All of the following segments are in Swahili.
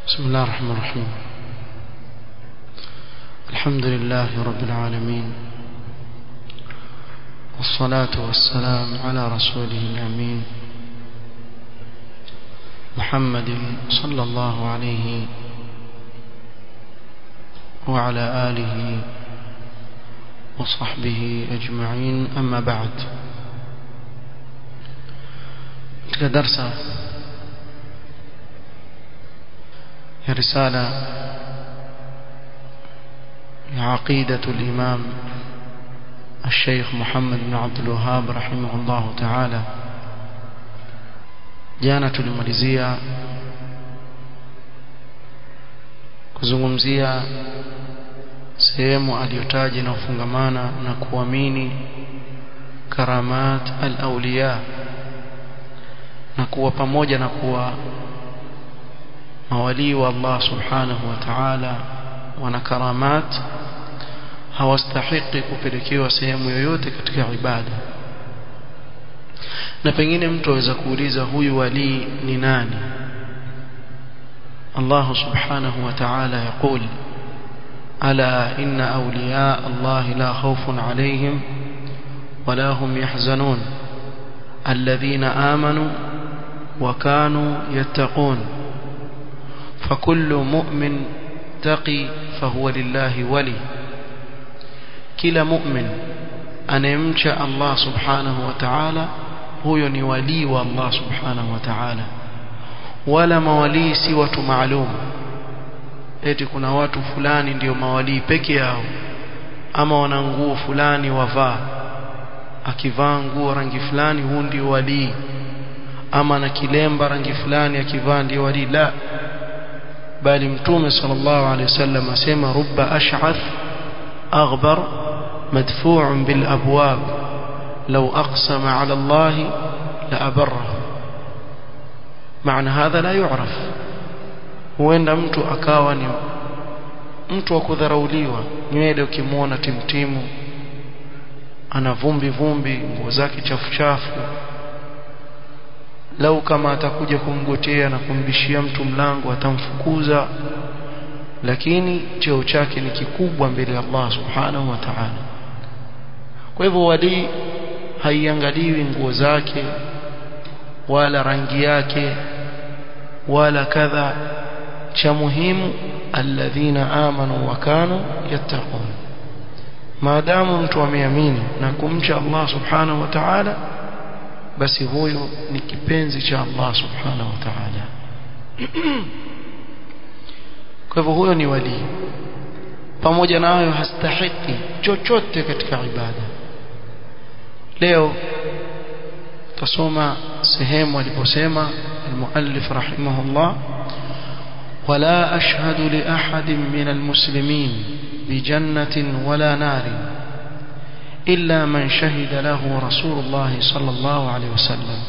بسم الله الرحمن الرحيم الحمد لله رب العالمين والصلاة والسلام على رسوله الأمين محمد صلى الله عليه وعلى آله وصحبه أجمعين أما بعد درس رسالة عقيدة الإمام الشيخ محمد بن عبد الوهاب رحمه الله تعالى jana tulimalizia kuzungumzia sehemu aliyotaja na kufungamana na kuamini karamat al-awliya na kuwa pamoja na kuwa mawalii wa Allah subhanahu wa ta'ala wana karamat hawastahiki kupelekewa sehemu yoyote katika ibada na pengine mtu aweza kuuliza huyu wali ni nani Allah subhanahu wa ta'ala يقول ألا إن أولياء الله لا خوف عليهم ولا هم يحزنون الذين آمنوا وكانوا يتقون فكل مؤمن تقي فهو لله ولي كلا مؤمن أنمشى الله سبحانه وتعالى huyo ni walii wa Allah subhanahu wa ta'ala wala mawalii si watu maalum eti kuna watu fulani ndio mawalii peke yao ama wana nguo fulani wavaa akivaa nguo rangi fulani huu ndio walii ama na kilemba rangi fulani akivaa ndio walii la bali mtume sallallahu alaihi wasallam asema rubba ash'ath aghbar madfu'un bil abwab لو أقسم على الله لأبره معنى هذا لا يعرف huenda mtu akawa ni mtu wa kudharauliwa nywele ukimwona timtimu ana vumbi vumbi nguo zake chafu chafu lau kama atakuja kumgotea na kumbishia mtu mlango atamfukuza lakini cheo chake ni kikubwa mbele ya Allah subhanahu wa ta'ala kwa hivyo walii haiangaliwi nguo zake wala rangi yake wala kadha cha muhimu alladhina amanu wa kanu yattaqun maadamu mtu ameamini na kumcha Allah subhanahu wa ta'ala basi huyo ni kipenzi cha Allah subhanahu wa ta'ala kwa hivyo huyo ni wali pamoja na hayo hastahiki chochote katika ibada leo تصوم سهيم ولبسيمة المؤلف رحمه الله ولا أشهد لأحد من المسلمين بجنة ولا نار إلا من شهد له رسول الله صلى الله عليه وسلم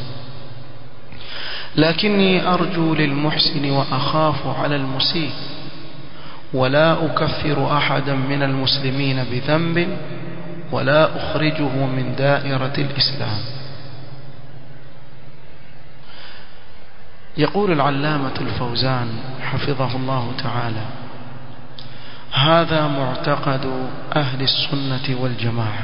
لكني أرجو للمحسن وأخاف على المسيء ولا أكفر أحدا من المسلمين بذنب ولا أخرجه من دائرة الإسلام يقول العلامة الفوزان حفظه الله تعالى هذا معتقد أهل السنة والجماعة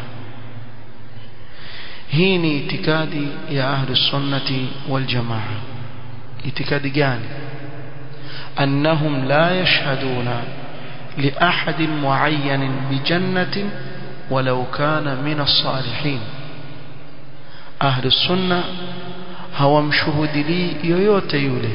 هيني اعتقادي يا أهل السنة والجماعة اعتقاد جاني أنهم لا يشهدون لأحد معين بجنة ولو كان من الصالحين أهل السنة hawamshuhudilii yoyote yule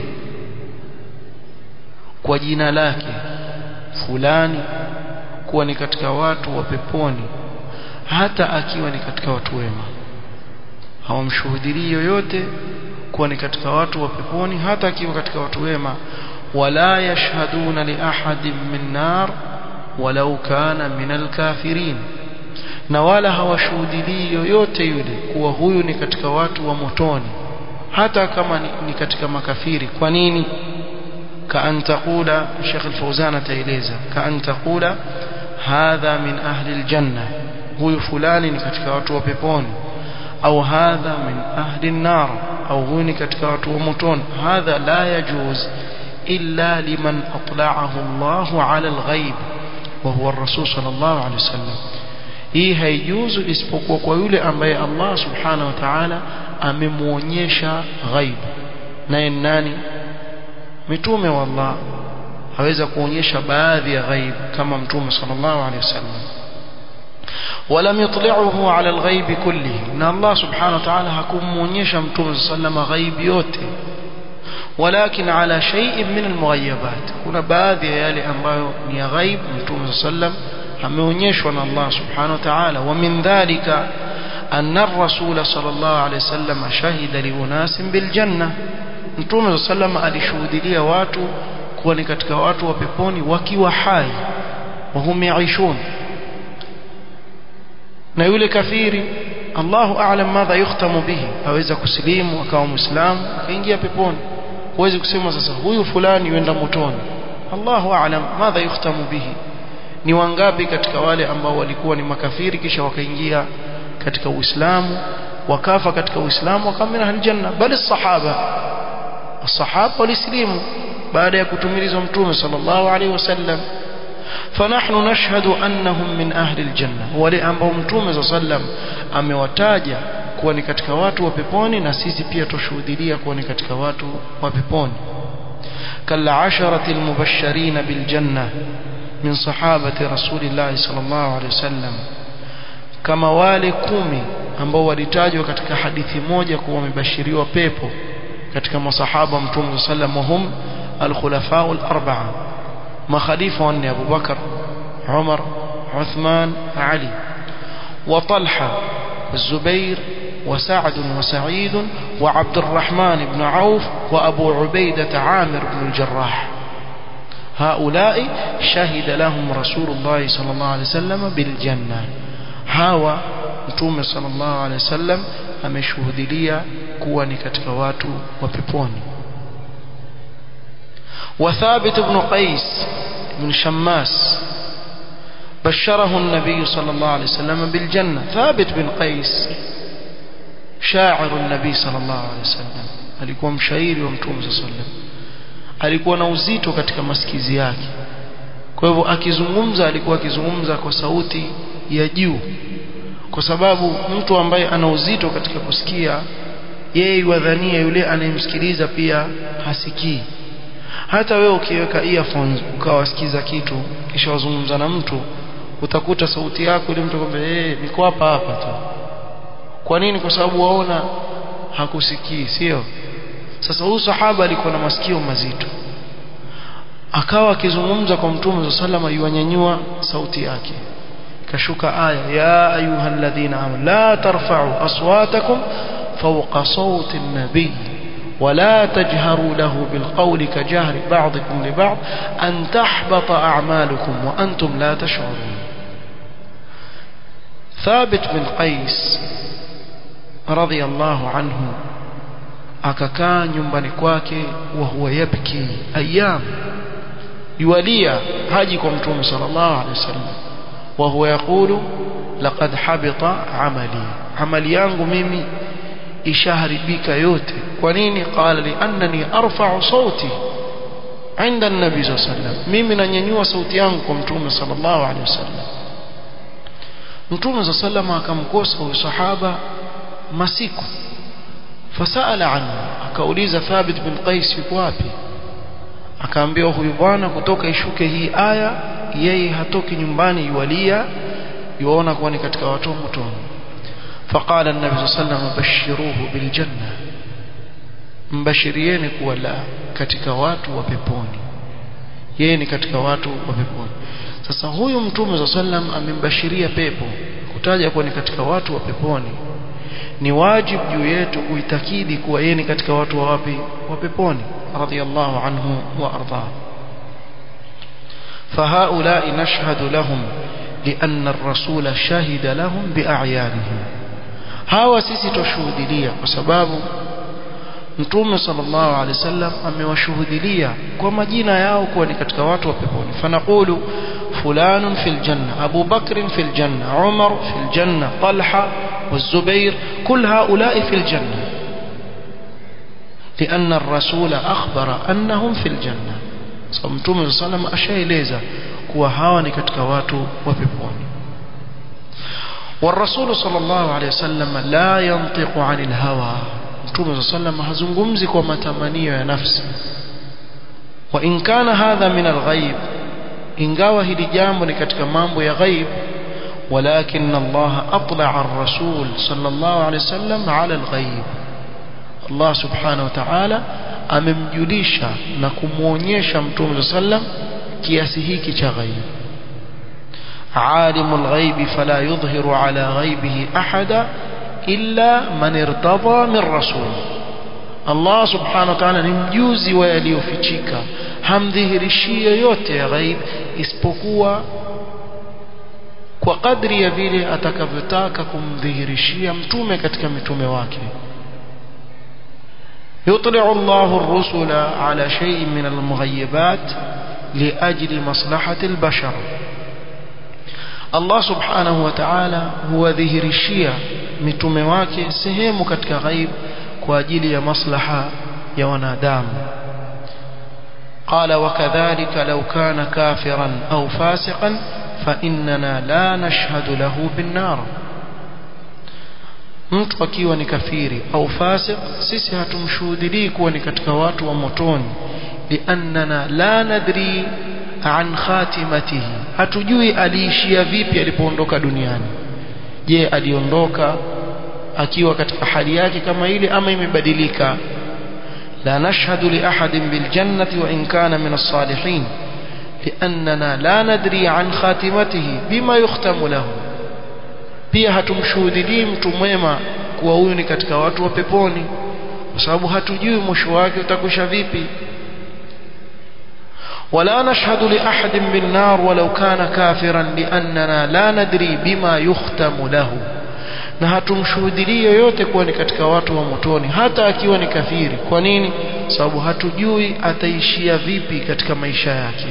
kwa jina lake fulani kuwa ni katika watu wa peponi hata akiwa ni katika watu wema hawamshuhudilii yoyote kuwa ni katika watu wa peponi hata akiwa katika watu wema wala yashhaduna li ahadin min nar walau kana min alkafirin na wala hawashuhudilii yoyote yule kuwa huyu ni katika watu wa motoni hata kama ni, ni katika makafiri kwa nini kaan taqula Sheikh Al-Fauzan ataeleza kaan taqula hadha min ahli aljanna huyu fulani ni katika watu wa peponi au hadha min ahli an-nar au huyu ni katika watu wa motoni hadha la yajuz إلا لمن أطلعه الله على الغيب وهو الرسول صلى الله عليه وسلم hii haijuzu isipokuwa kwa yule ambaye Allah subhanahu wa ta'ala amemuonyesha ghaib naye nani mitume wa Allah aweza kuonyesha baadhi ya ghaib kama mtume sallallahu alaihi wasallam ولم يطلعه على الغيب كله ان الله سبحانه وتعالى hakumuonyesha mtume sallallahu ghaib yote ولكن على شيء من المغيبات kuna baadhi ya yale ambayo ni ya ghaib mtume sallallahu ameonyeshwa na Allah subhanahu wa ta'ala wa min dhalika أن الرسول صلى الله عليه وسلم شهد لأناس بالجنة mtume sallam alishuhudia watu kuwa ni katika watu wa peponi wakiwa hai wahum yaishun na yule kafiri Allahu a'lam madha yukhtamu bihi aweza kusilimu akawa muislamu akaingia peponi huwezi kusema sasa huyu fulani yuenda motoni Allahu a'lam madha yukhtamu bihi ni wangapi katika wale ambao walikuwa ni makafiri kisha wakaingia katika Uislamu wakafa katika Uislamu wakamina aljanna bali sahaba الصحابه walislimu baada ya kutumilizwa mtume sallallahu alaihi wasallam فنحن نشهد انهم من اهل الجنه wale ambao mtume sallam amewataja kuwa ni katika watu wa peponi na sisi pia tushuhudia kuwa ni katika watu wa peponi kala asharati almubashirin biljanna min sahabati rasulillah sallallahu alaihi wasallam kama wale kumi ambao walitajwa katika hadithi moja kuwa wamebashiriwa pepo katika masahaba mtume sallam wahum alkhulafa alarba'a makhalifa wanne Abu Bakar Umar Uthman Ali وطلحة والزبير وسعد وسعيد وعبد الرحمن بن عوف وأبو عبيدة عامر بن الجراح هؤلاء شهد لهم رسول الله صلى الله عليه وسلم بالجنة هاوى متوم صلى الله عليه وسلم ameshuhudilia kuwa ni katika watu wa peponi وثابت بن قيس بن شماس بشره النبي صلى الله عليه وسلم بالجنة ثابت بن قيس شاعر النبي صلى الله عليه وسلم alikuwa mshairi wa mtume صلى الله عليه وسلم alikuwa na uzito katika masikizi yake kwa hivyo akizungumza alikuwa akizungumza kwa sauti ya juu kwa sababu mtu ambaye ana uzito katika kusikia yeye wadhania yule anayemsikiliza pia hasikii hata wewe ukiweka earphones ukawasikiza kitu kisha wazungumza na mtu utakuta sauti yako ile mtu kwamba eh niko hapa hapa tu kwa nini kwa sababu waona hakusikii sio sasa huyu sahaba alikuwa na masikio mazito akawa akizungumza kwa mtume sallallahu yuanyanyua sauti yake kashuka aya ya ayyuhalladhina amanu la tarfa'u aswatakum fawqa sawti an-nabiy ولا تجهروا له بالقول كجهر بعضكم لبعض أن تحبط أعمالكم وأنتم لا تشعرون ثابت بن قيس رضي الله عنه akakaa nyumbani kwake wa huwa yabki ayyam yualia haji kwa mtume sallallahu alaihi wasallam wa huwa yaqulu laqad habita amali amali yangu mimi ishaharibika yote kwa nini qala li annani arfa'u sauti عند النبي صلى الله عليه وسلم mimi nanyanyua sauti yangu kwa mtume sallallahu alaihi wasallam mtume صلى الله عليه وسلم akamkosa huyo sahaba masiku fasala anhu akauliza thabit bin qais yuko wapi akaambiwa huyu bwana kutoka ishuke hii aya yeye hatoki nyumbani yualia yuona kuwa ni katika watu motoni فقال النبي صلى الله عليه وسلم بشروه بالجنة mbashirieni kuwa la katika watu wa peponi yeye ni katika watu wa peponi sasa huyu mtume za sallam amembashiria pepo kutaja kuwa ni katika watu wa peponi ni wajibu juu yetu kuitakidi kuwa yeye ni katika watu wa wapi wa peponi radiyallahu anhu wa arda فهؤلاء نشهد لهم لأن الرسول شهد لهم بأعيانهم hawa sisi tushuhudilia kwa sababu mtume sallallahu alaihi wasallam amewashuhudilia kwa majina yao kuwa ni katika watu wa peponi fanaqulu fulanun fil janna abu bakr fil janna umar fil janna talha والزبير كل هؤلاء في الجنة لأن الرسول أخبر أنهم في الجنة so mtume sallam ashaeleza kuwa hawa ni katika watu wa peponi والرسول صلى الله عليه وسلم لا ينطق عن الهوى mtume صلى الله عليه وسلم hazungumzi kwa matamanio ya nafsi وإن كان هذا من الغيب ingawa hili jambo ni katika mambo ya ghaib ولكن الله أطلع الرسول صلى الله عليه وسلم على الغيب الله سبحانه وتعالى amemjulisha na kumuonyesha mtume sallam kiasi hiki cha ghaib عالم الغيب فلا يظهر على غيبه أحدا إلا من ارتضى من رسول Allah subhanahu wa ta'ala ni mjuzi wa yaliyofichika hamdhihirishi yoyote ya ghaib isipokuwa kwa kadri ya vile atakavyotaka kumdhihirishia mtume katika mitume wake يطلع الله الرسل على شيء من المغيبات لأجل مصلحة البشر الله سبحانه وتعالى هو ذهرشيا mitume wake sehemu katika ghaib kwa ajili ya maslaha ya wanadamu قال وكذلك لو كان كافرا أو فاسقا فإننا لا نشهد له بالنار mtu akiwa ni kafiri au fasik sisi hatumshuhudilii kuwa ni katika watu wa motoni liannana la nadri an khatimatihi hatujui aliishia vipi alipoondoka duniani je aliondoka akiwa katika hali yake kama ile ama imebadilika la nashhadu li ahadin bil jannati wa in kana min as-salihin liannana la nadri an khatimatihi bima yukhtamu lahu pia hatumshuhudilii mtu mwema kuwa huyu ni katika watu wa peponi kwa sababu hatujui mwisho wake utakwisha vipi ولا نشهد لأحد بالنار ولو كان كافرا لأننا لا ندري بما يختم له na hatumshuhudilii yoyote kuwa ni katika watu wa motoni hata akiwa ni kafiri kwa nini sababu hatujui ataishia vipi katika maisha yake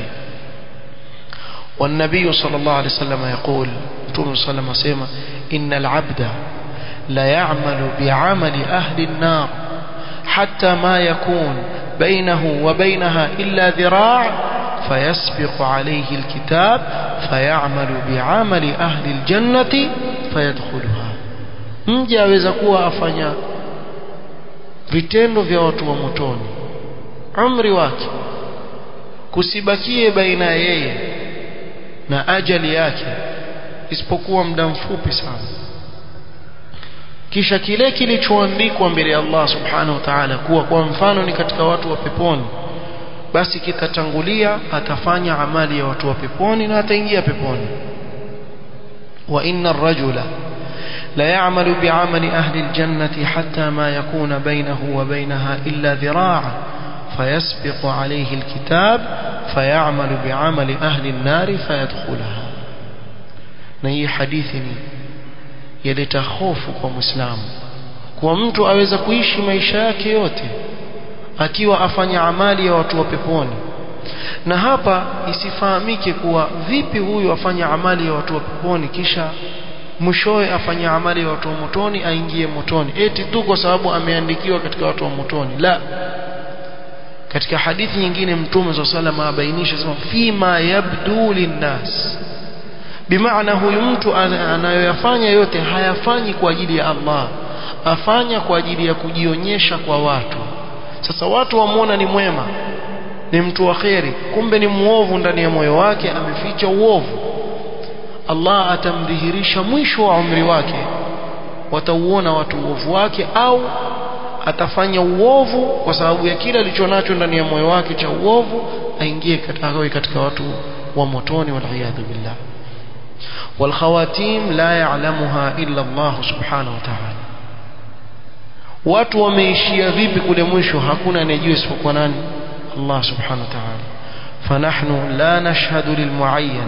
والنبي صلى الله عليه وسلم يقول توم صلى الله عليه وسلم إن العبد لا يعمل بعمل أهل النار حتى ما يكون بينه وبينها إلا ذراع فيسبق عليه الكتاب فيعمل بعمل أهل الجنة فيدخلها mja aweza kuwa afanya vitendo vya watu wa motoni umri wake kusibakie baina yeye na ajali yake isipokuwa muda mfupi sana kisha kile kilichoandikwa mbele ya Allah subhanahu wa ta'ala kuwa kwa mfano ni katika watu wa peponi basi kitatangulia atafanya amali ya watu wa peponi na ataingia peponi wa inna ar-rajula la ya'malu bi'amali ahli al-jannati hatta ma yakuna bainahu wa bainaha illa dhira'a فيسبق عليه الكتاب فيعمل بعمل أهل النار فيدخلها نهي حديثني yaleta hofu kwa muislamu kwa mtu aweza kuishi maisha yake yote akiwa afanya amali ya watu wa peponi na hapa isifahamike kuwa vipi huyu afanya amali ya watu wa peponi kisha mwishowe afanya amali ya watu wa motoni aingie motoni eti tu kwa sababu ameandikiwa katika watu wa motoni la katika hadithi nyingine mtume swalla sallam abainisha sema fima yabdu linnas bimaana huyu mtu anayoyafanya yote hayafanyi kwa ajili ya Allah afanya kwa ajili ya kujionyesha kwa watu sasa watu wamwona ni mwema ni mtu wa kheri kumbe ni muovu ndani ya moyo wake ameficha uovu Allah atamdhihirisha mwisho wa umri wake watauona watu uovu wake au atafanya uovu kwa sababu ya kile alichonacho ndani ya moyo wake cha uovu aingie katika, katika watu wa motoni waliyadhu billah والخواتيم لا يعلمها إلا الله سبحانه وتعالى watu wameishia vipi kule mwisho hakuna anayejua isipokuwa nani Allah subhanahu wa ta'ala fanahnu la nashhadu lilmuayyan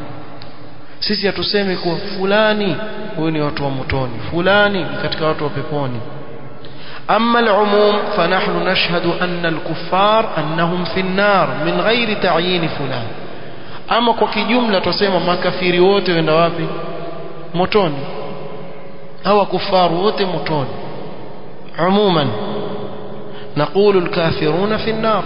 sisi hatusemi kuwa fulani huyu ni watu wa motoni fulani ni katika watu wa peponi أما العموم فنحن نشهد أن الكفار أنهم في النار من غير تعيين فلان ama kwa kijumla tusema makafiri wote wenda wapi motoni hawa kufaru wote motoni umuman نقول الكافرون في النار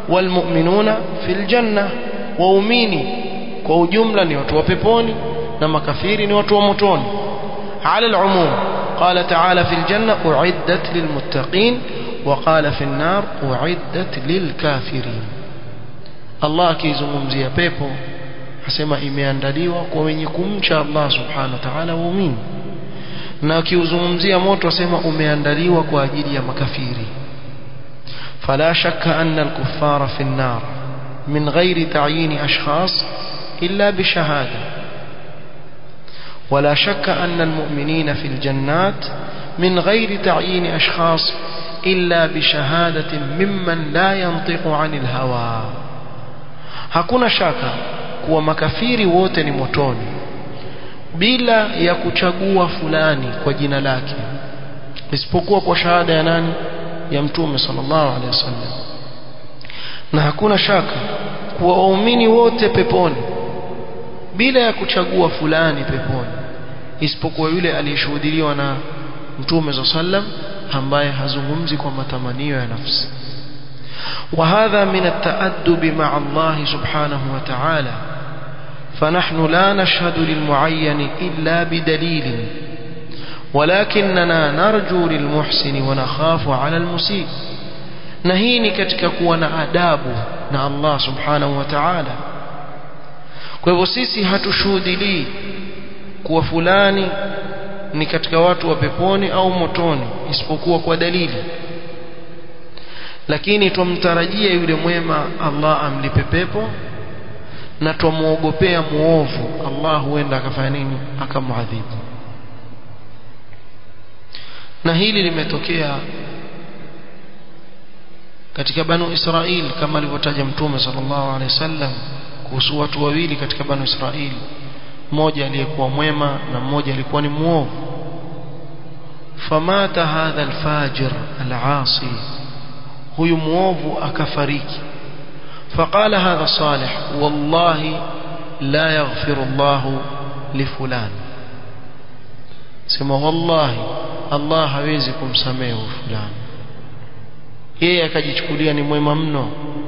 walmu'minuna fil janna waumini kwa ujumla ni watu wa peponi na makafiri ni watu wa motoni ala al-umum قال تعالى في الجنة أعدت للمتقين وقال في النار أعدت للكافرين الله akizungumzia pepo asema imeandaliwa kwa wenye kumcha Allah subhanahu wa ta'ala waumini na akiuzungumzia moto asema umeandaliwa kwa ajili ya makafiri فلا شك أن الكفار في النار من غير تعيين أشخاص إلا بشهادة ولا شك أن المؤمنين في الجنات من غير تعيين أشخاص إلا بشهادة ممن لا ينطق عن الهوى hakuna shaka kuwa makafiri wote ni motoni bila ya kuchagua fulani kwa jina lake isipokuwa kwa shahada ya nani ya mtume sallallahu alaihi wasallam na hakuna shaka kuwa waumini wote peponi bila ya kuchagua fulani peponi isipokuwa yule aliyeshuhudiliwa na mtume za sallam ambaye hazungumzi kwa matamanio ya nafsi وهذا من التأدب مع الله سبحانه وتعالى فنحن لا نشهد للمعين إلا بدليل ولكننا نرجو للمحسن ونخاف على المسيء نهيني katika kuwa na adabu na Allah subhanahu wa ta'ala kwa hivyo sisi hatushuhudilii kuwa fulani ni katika watu wa peponi au motoni isipokuwa kwa dalili lakini twamtarajia yule mwema Allah amlipe pepo na twamuogopea muovu Allah huenda akafanya nini akamwadhibu na hili limetokea katika banu Israil kama alivyotaja mtume sallallahu alaihi wasallam kuhusu watu wawili katika banu Israil mmoja aliyekuwa mwema na mmoja alikuwa ni muovu famata hadha alfajir alasi huyu muovu akafariki فقال هذا صالح والله لا يغفر الله لفلان سما والله الله hawezi kumsamehe fulani yeye akajichukulia ni mwema mno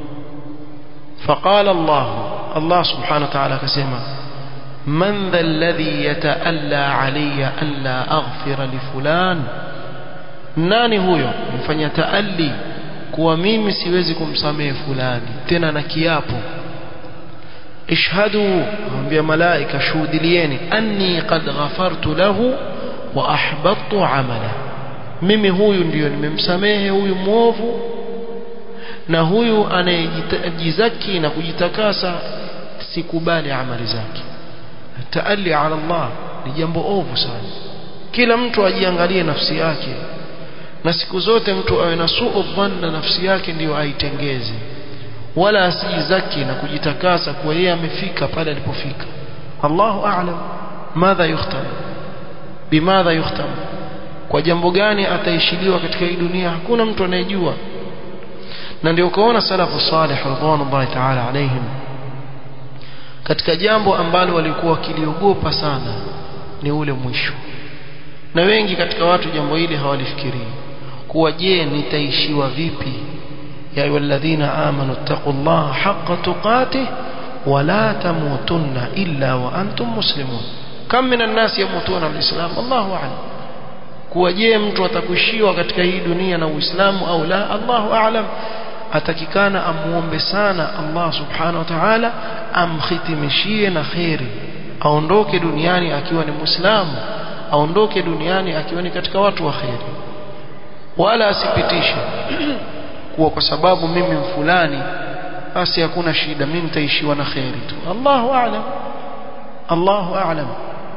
فقال الله الله سبحانه وتعالى كسما من ذا الذي يتألى علي ألا أغفر لفلان nani huyo mfanya taali kuwa mimi siwezi kumsamehe fulani tena na kiapo ishhadu ambia malaika shuhudilieni anni qad ghafartu lahu wa ahbattu amala mimi huyu ndiyo nimemsamehe huyu mwovu na huyu anayejizaki na kujitakasa sikubali amali zake taali ala Allah ni jambo ovu sana kila mtu ajiangalie nafsi yake na siku zote mtu awe na suu dhanna nafsi yake ndiyo aitengeze wala asijizaki na kujitakasa kuwa yeye amefika pale alipofika Allahu a'lam madha yukhtam bimadha yukhtam kwa jambo gani ataishiliwa katika hii dunia hakuna mtu anayejua na ndio ukaona salafu salih radhiallahu ta'ala alaihim katika jambo ambalo walikuwa wakiliogopa sana ni ule mwisho na wengi katika watu jambo hili hawalifikirii kuwa je nitaishiwa vipi ya ayyuhalladhina amanu taqullaha haqqa tuqatih wala tamutunna illa wa antum muslimun kam minan nasi yamutuna alislam Allahu a'lam kuwa je mtu atakuishiwa katika hii dunia na uislamu au la Allahu a'lam atakikana amuombe sana Allah subhanahu wa ta'ala amhitimishie na khairi aondoke duniani akiwa ni muislamu aondoke duniani akiwa ni katika watu wa khairi wala asipitishe kuwa kwa sababu mimi fulani basi hakuna shida mimi nitaishiwa na khairi tu Allahu a'lam Allahu a'lam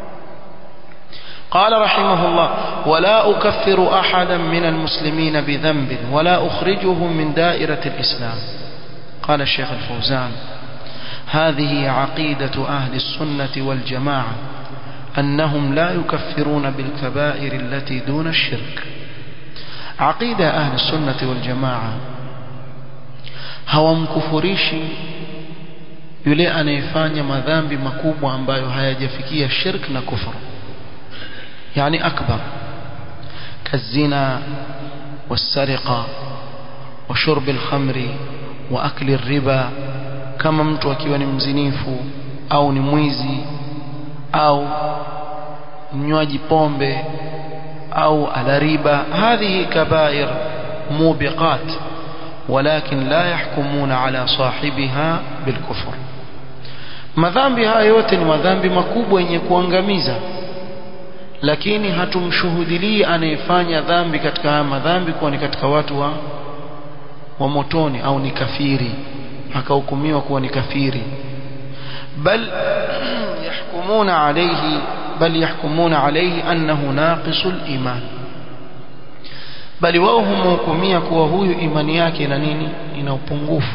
قال رحمه الله ولا أكفر أحدا من المسلمين بذنب ولا أخرجه من دائرة الإسلام قال الشيخ الفوزان هذه عقيدة أهل السنة والجماعة أنهم لا يكفرون بالكبائر التي دون الشرك عقيدة أهل السنة والجماعة hawamkufurishi yule anayefanya madhambi makubwa ambayo hayajafikia shirk na kufru yani akbar kazina والسرقة وشرب الخمر wa akli riba kama mtu akiwa ni mzinifu au ni mwizi au mnywaji pombe au ala riba hadhihi kabair mubiqat ولكن لا يحكمون على صاحبها بالكفر madhambi haya yote ni madhambi makubwa yenye kuangamiza lakini hatumshuhudilii anayefanya dhambi katika haya madhambi kuwa ni katika watu wa wa motoni au ni kafiri akahukumiwa kuwa ni kafiri bal yahkumuna alayhi bal yahkumuna alayhi annahu naqisul iman bali wao humhukumia kuwa huyu imani yake ina nini ina upungufu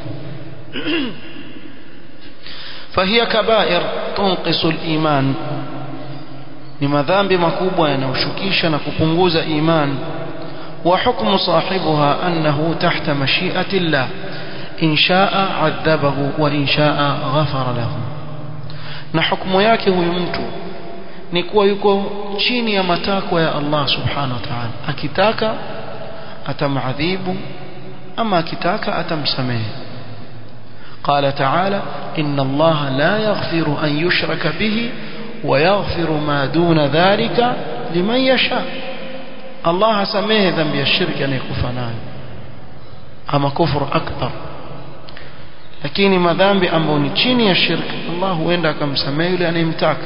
فهي كبائر تنقص الإيمان ni madhambi makubwa yanayoshukisha na kupunguza iman wa hukmu sahibuha annahu tahta mashi'ati llah in sha'a 'adhabahu wa in sha'a ghafara lahu na hukumu yake huyu mtu ni kuwa yuko chini ya matakwa ya Allah subhanahu wa ta'ala akitaka atamadhibu ama akitaka atamsamehe قال تعالى إن الله لا يغفر أن يشرك به ويغفر ما دون ذلك لمن يشاء الله سميه ذنب الشرك أن يكفناه أما كفر أكبر lakini madhambi ambayo ni chini ya shirki Allah huenda akamsamehe yule anayemtaka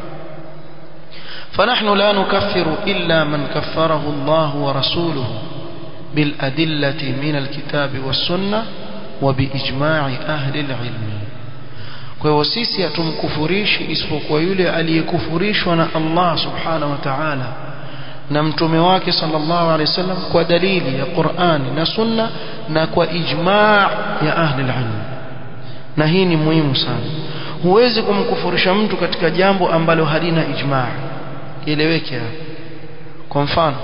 فنحن لا نكفر إلا من كفره الله ورسوله بالأدلة من الكتاب والسنة وبإجماع أهل العلم kwa hivyo sisi hatumkufurishi isipokuwa yule aliyekufurishwa na Allah subhanahu wa ta'ala na mtume wake sallallahu alaihi wasallam kwa dalili ya Qur'ani na Sunna na kwa ijma' ya ahli al-ilm na hii ni muhimu sana huwezi kumkufurisha mtu katika jambo ambalo halina ijma' ieleweke kwa mfano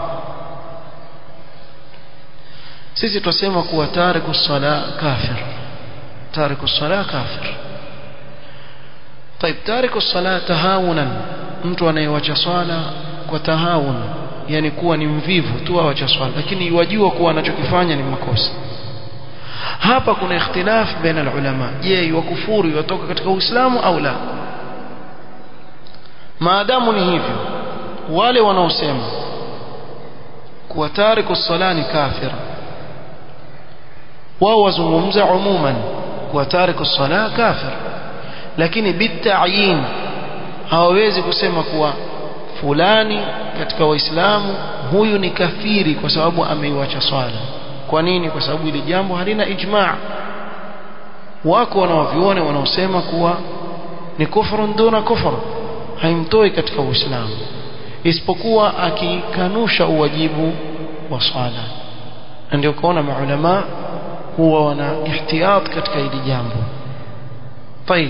sisi tusema kuwa tariku sala kafir tariku sala kafir طيب تارك الصلاه تهاونا mtu anayewacha swala kwa tahawun yani kuwa ni mvivu tu awacha swala lakini yajua kuwa anachokifanya ni makosa hapa kuna ikhtilaf baina ulama je yakufuru yatoka katika uislamu au la maadamu ni hivyo wale wanaosema kuwa tariku sala ni kafir wao wazungumza umuman kuwa tariku sala kafir lakini bitayin hawawezi kusema kuwa fulani katika waislamu huyu ni kafiri kwa sababu ameiwacha swala kwa nini kwa sababu ile jambo halina ijma' wako wanaoviona wanaosema kuwa ni kufrun duna kufr haimtoi katika uislamu isipokuwa akikanusha uwajibu wa swala ndio kuona maulama huwa wana ihtiyat katika hili jambo طيب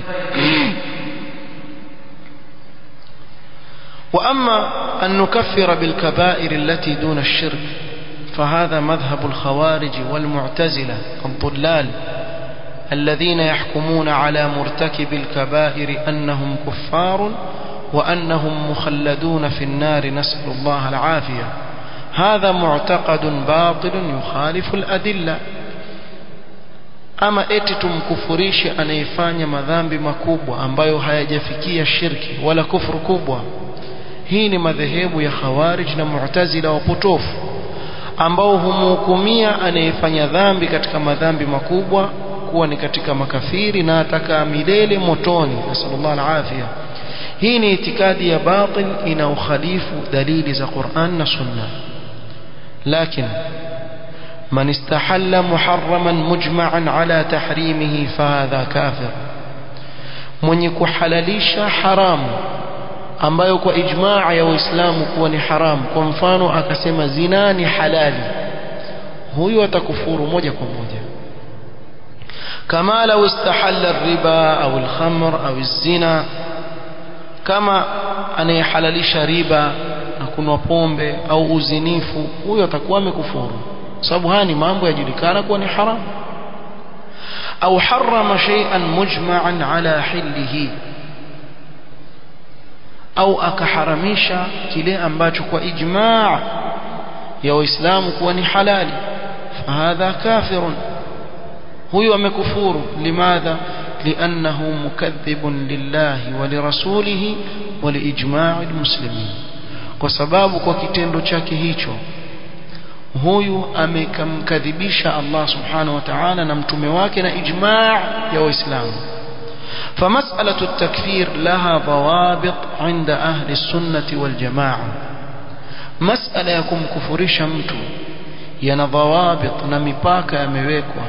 وأما أن نكفر بالكبائر التي دون الشرك فهذا مذهب الخوارج والمعتزلة الضلال الذين يحكمون على مرتكب الكبائر أنهم كفار وأنهم مخلدون في النار نسأل الله العافية هذا معتقد باطل يخالف الأدلة ama eti tumkufurishe anayefanya madhambi makubwa ambayo hayajafikia shirki wala kufuru kubwa hii ni madhehebu ya khawarij na mu'tazila wapotofu ambao humhukumia anayefanya dhambi katika madhambi makubwa kuwa ni katika makafiri na atakaa milele motoni nasallallahu alafia hii ni itikadi ya batil inaokhalifu dalili za Qur'an na Sunna lakini من استحل محرما مجمعا على تحريمه فهذا كافر mwenye kuhalalisha haramu ambayo kwa ijmaa ya waislamu kuwa ni haramu kwa mfano akasema zina ni halali huyu atakufuru moja kwa moja kama lau istahalla riba au alkhamr au zina kama anayehalalisha riba na kunwa pombe au uzinifu huyu atakuwa amekufuru sababu haya ni mambo yajulikana kuwa ni haramu au harama shay'an mujma'an ala hillihi au akaharamisha kile ambacho kwa ijma' ya waislamu kuwa ni halali fahadha kafirun huyu amekufuru limadha liannahu mukadhibun lillahi wa lirasulihi wa liijma'i almuslimin kwa sababu kwa kitendo chake hicho huyu amekamkadhibisha Allah subhanahu wa ta'ala na mtume wake na ijma' ya waislamu فمسألة التكفير لها ضوابط عند أهل السنة والجماعة مسألة يكون كفرش mtu yana ضوابط na mipaka yamewekwa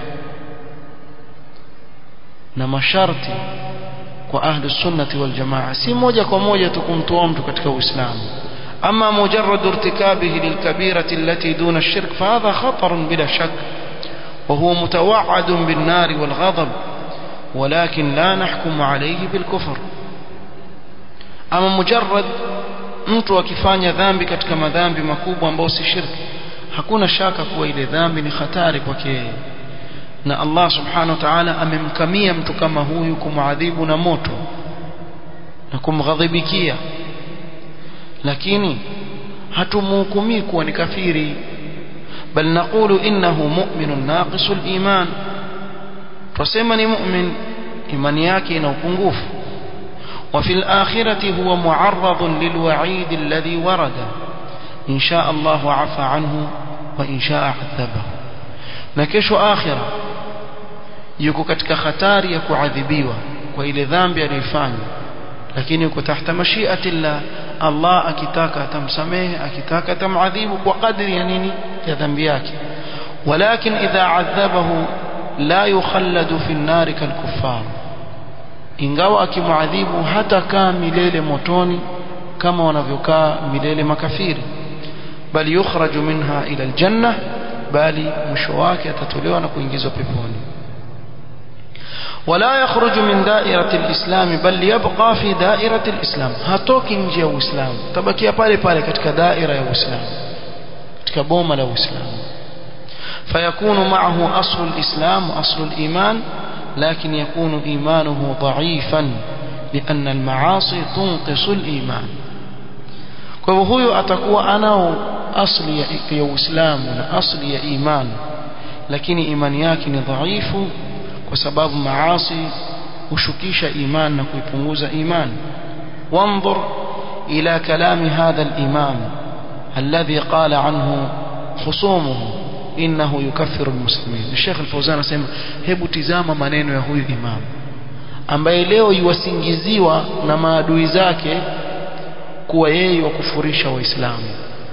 na masharti kwa ahli sunnati wal jamaa si moja kwa moja tukumtoa mtu katika uislamu ama mujarrad irtikabihi lilkabirati allati duna ash-shirk fahadha khatar bila shak وهو متوعد بالنار والغضب ولكن لا نحكم عليه بالكفر ama mujarrad mtu akifanya dhambi katika madhambi makubwa ambayo si shirki hakuna shaka kuwa ile dhambi ni hatari kwake yeye na Allah subhanahu wa ta'ala amemkamia mtu kama huyu kumwadhibu na moto na kumghadhibikia lakini hatumhukumii kuwa ni kafiri bal naqulu innahu mu'minun naqisul iman tusema ni mu'min imani yake ina upungufu وفي الآخرة هو معرض للوعيد الذي ورد إن شاء الله عفى عنه وإن شاء عذبه نكش آخرة yuko katika hatari ya kuadhibiwa kwa ile dhambi aliyofanya lakini yuko tahta mashiati llah Allah akitaka atamsamehe akitaka atamadhibu kwa kadri ya nini ya dhambi yake walakin idha adhabahu la yukhalladu fi an-nar kal-kuffar ingawa akimwadhibu hata kaa milele motoni kama wanavyokaa milele makafiri bali yukhraju minha ila aljanna bali mwisho wake atatolewa na kuingizwa peponi ولا يخرج من دائرة الإسلام بل يبقى في دائرة الإسلام هاتوك نجي الإسلام تبكي pale pale katika daira ya Uislamu katika boma la Uislamu فيكون معه أصل الإسلام وأصل الإيمان لكن يكون إيمانه ضعيفا لأن المعاصي تنقص الإيمان kwa hivyo huyo atakuwa anao asli ya Uislamu na asli ya iman lakini imani yake ni dhaifu kwa sababu maasi hushukisha iman na kuipunguza iman wanzur ila kalami hadha al-imam alladhi qala anhu khusumuhu innahu yukaffiru almuslimin Sheikh Al-Fawzan anasema hebu tizama maneno ya huyu imam ambaye leo yuwasingiziwa na maadui zake kuwa yeye wakufurisha waislamu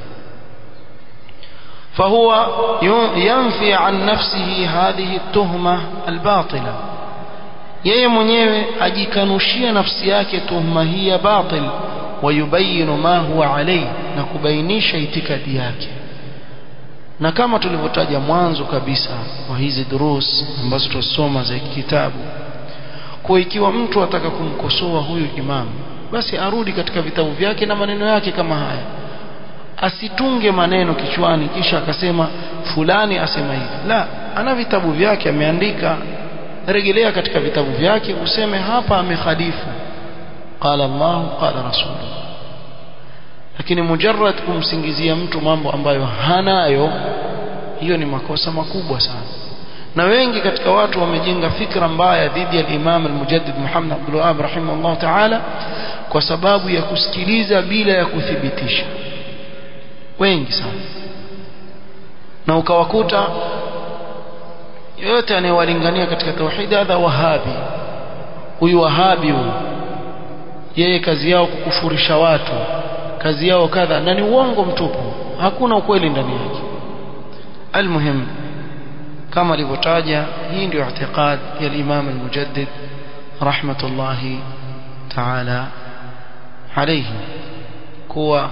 فهو ينفي عن نفسه هذه التهمة الباطلة yeye mwenyewe ajikanushia nafsi yake tuhma hii ya batil wayubayinu ma huwa alayhi na kubainisha itikadi yake na kama tulivyotaja mwanzo kabisa wa hizi durus ambazo tutasoma za kitabu kwa ikiwa mtu ataka kumkosoa huyu imamu basi arudi katika vitabu vyake na maneno yake kama haya asitunge maneno kichwani kisha akasema fulani asema hivi la ana vitabu vyake ameandika rejelea katika vitabu vyake useme hapa amekhalifu qala Allah qala rasul lakini mujarrad kumsingizia mtu mambo ambayo hanayo hiyo ni makosa makubwa sana na wengi katika watu wamejenga fikra mbaya dhidi ya Imam al-Mujaddid Muhammad Abdul Wahhab rahimahullah ta'ala kwa sababu ya kusikiliza bila ya kuthibitisha wengi sana na ukawakuta yote anayewalingania katika tauhid hadha wahabi huyu wahabi huyu yeye kazi yao kukufurisha watu kazi yao kadha na ni uongo mtupu hakuna ukweli ndani yake almuhim kama alivyotaja hii ndio i'tiqad ya Imam al-Mujaddid rahmatullahi ta'ala alayhi kuwa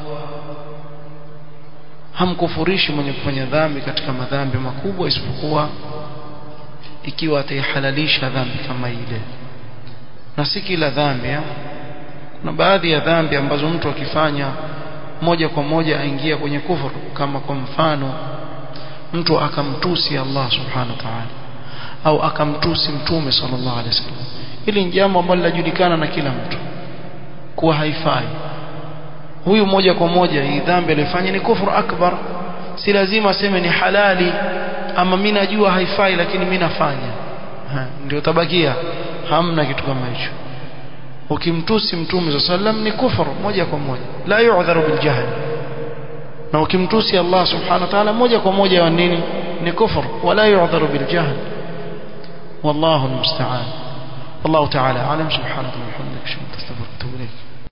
hamkufurishi mwenye kufanya dhambi katika madhambi makubwa isipokuwa ikiwa ataihalalisha dhambi kama ile na si kila dhambi kuna baadhi ya dhambi ambazo mtu akifanya moja kwa moja aingia kwenye kufuru kama kwa mfano mtu akamtusi Allah subhanahu wa ta'ala au akamtusi mtume sallallahu alaihi wasallam hili ni jambo ambalo linajulikana na kila mtu kuwa haifai huyu moja kwa moja hii dhambi alifanya ni kufuru akbar si lazima aseme ni halali ama mimi najua haifai lakini mimi nafanya ndio tabakia hamna kitu kama hicho ukimtusi mtume sallam ni kufur moja kwa moja la yu'dharu bil jahl na ukimtusi Allah subhanahu wa ta'ala moja kwa moja wa nini ni kufur wala yu'dharu bil jahl wallahu almusta'an والله تعالى أعلم سبحانك اللهم وبحمدك أشهد أن لا إله إلا أنت أستغفرك وأتوب إليك